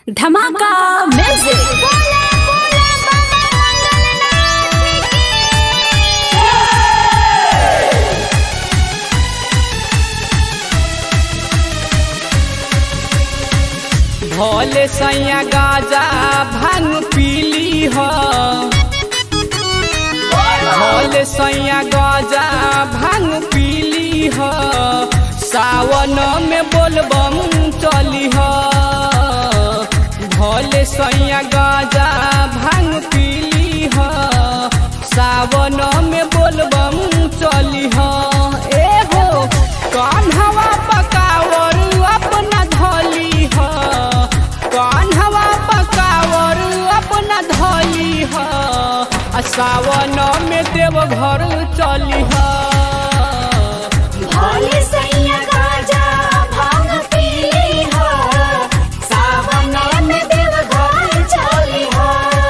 धमाका म्यूजिक भोले सैया गाजा भांग पीली हो भोले सैया गाजा भांग पीली हो सावन में बोलबम चली हो भोले सैया गाजा भांग पीली हो सावन में बोलबम चली हो ए हो कौन हवा पकावर अपना धली हो कौन हवा पकावर अपना धली हो आ सावन में देव घर चली हो भोले सैया गाजा भांग पीली हो सावन में देवघर चली हो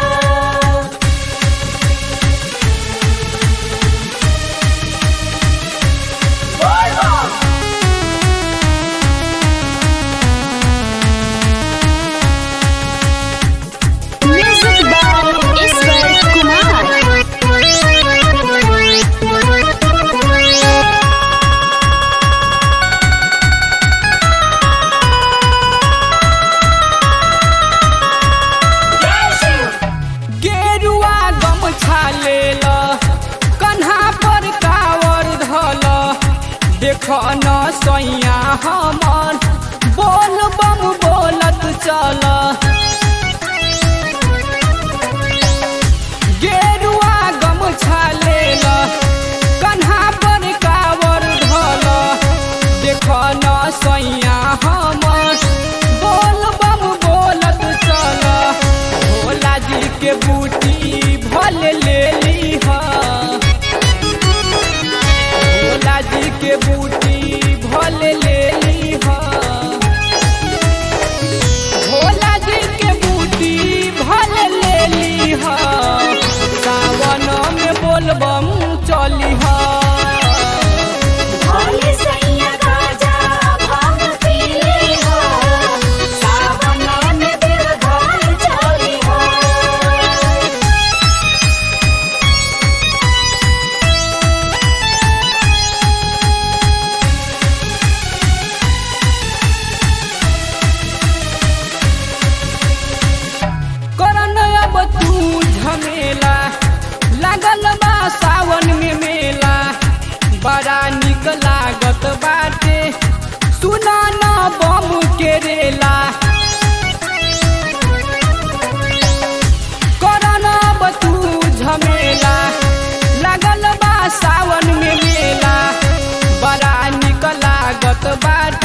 म्यूजिक बाय ईश्वर कुमार गेरुआ गमछा लेल कन्हा पर कावर धल देख न सैया हमर बोल बम बोलत चल गेरुआ गमछा लेल कन्हा पर कावर धल देख न सैया हमर बोल बम बोलत चल भोला जी के बूटी भल ले ली भोला जी के बूटी भल ले ली भोला जी के बूटी भल ले ली सावन में बोलबम चली भोले सैया गाजा भांग पीली हो सावन में देवघर चली हो करन अब तू झमेला लागल बा सावन में मेला बड़ा निक लागत बाटे सुना न बम के रेला करन अब तू झमेला लागल बा सावन में मेला बड़ा निक लागत बाटे